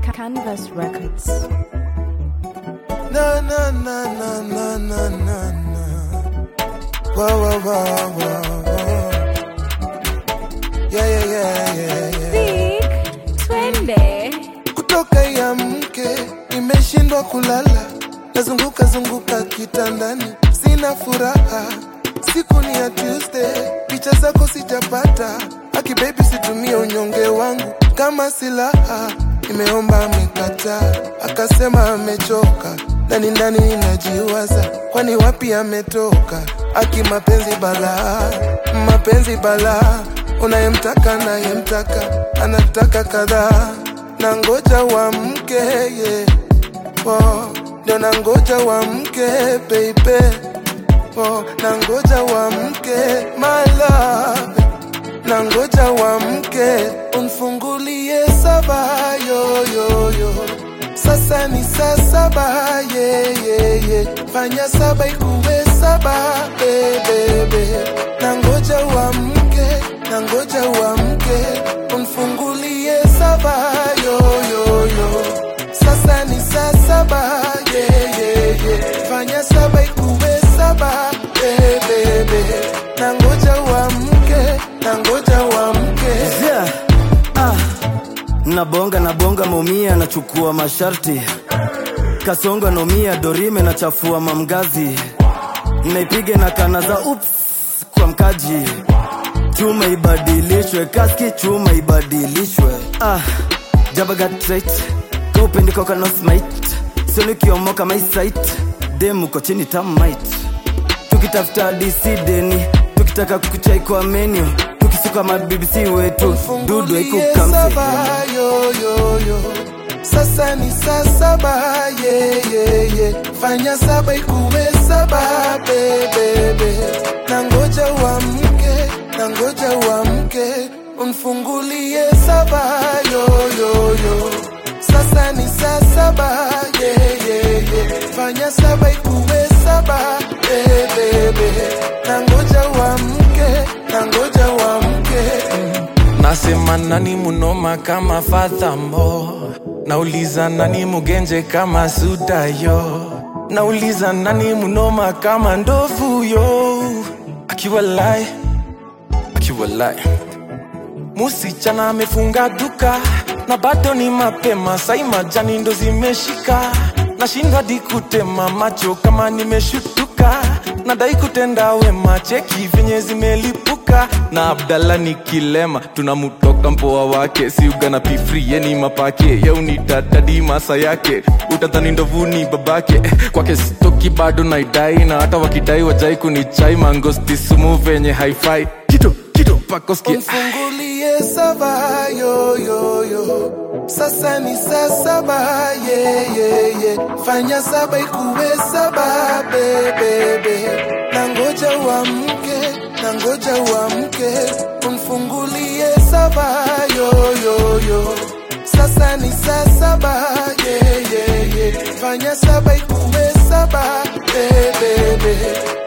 Canvas Records. Na na na na na na na na. Whoa whoa whoa whoa whoa. Yeah yeah yeah yeah yeah. Big twende. Kutoka ya mke nimeshindwa kulala, nazunguka zunguka kitandani, sina furaha. Siku ni ya Tuesday, picha zako sijapata. Aki baby, situmie unyonge wangu kama silaha. Nimeomba amekataa, akasema amechoka. Ndani ndani ninajiwaza, kwani wapi ametoka? Aki mapenzi balaa, mapenzi balaa, unayemtaka nayemtaka, anataka kadhaa na ngoja wa mke yeah. oh, ndio na ngoja wa mke baby oh, na ngoja wa mke my love na ngoja wa mke unfungulie saba yo, yo, yo. Sasa ni saa saba yeah, yeah, yeah. Fanya saba ikuwe saba bebebe na ngoja wa mke na ngoja wa mke unfungulie saba yo, yo, yo. Sasa ni saa saba yeah, yeah, yeah. Fanya saba ikuwe saba bebebe na ngoja wa mke na ngoja wa mke Yeah. Ah. Nabonga nabonga maumia nachukua masharti kasonga nomia dorime nachafua mamgazi naipiga na kana za ups kwa mkaji chuma ibadilishwe kaski chuma ibadilishwe ah. jabagatrait kaupendikoka nosmait sonikiomoka maisait demuko chini tamait tukitafuta disideni tukitaka kukuchai kwa menu tukisuka mabibisi wetu dudu Fungulie haikukamse saba yo, yo, yo. Sasa ni saa saba yeah, yeah, yeah. Fanya saba ikuwe saba bebebe na ngoja wa mke na ngoja wa mke unfungulie saba yo, yo, yo. Sasa ni saa saba yeah, yeah, yeah. Fanya saba ikuwe saba bebebe na ngoja wa mke na ngoja wa mke Nasema nani munoma kama Fathambo, nauliza nani mugenje kama Sudayo, nauliza nani munoma kama ndovu yo, akiwa lai akiwa lai Musichana amefunga duka na bado ni mapema, sai majani ndo zimeshika, nashindwa hadi kutema macho kama nimeshutuka, nadai kutenda wema, cheki venye zimelipuka na Abdalla ni kilema, tunamutoka mpoa wake, si ugana pifri yeni mapake yeunitadadi masa yake, utadhani ndovuni babake, kwake stoki bado naidai, na hata wakidai wajai kunichai mangosti sumu venye haifai kito kito pakoski Mfungulie saba yo yo yo. Sasa ni saa saba yeah, yeah, yeah. Fanya saba ikuwe saba bebebe na ngoja wa mke na ngoja wa mke umfungulie saba yo yo yo. Sasa ni saa saba yeah, yeah, yeah. Fanya saba ikuwe saba bebebe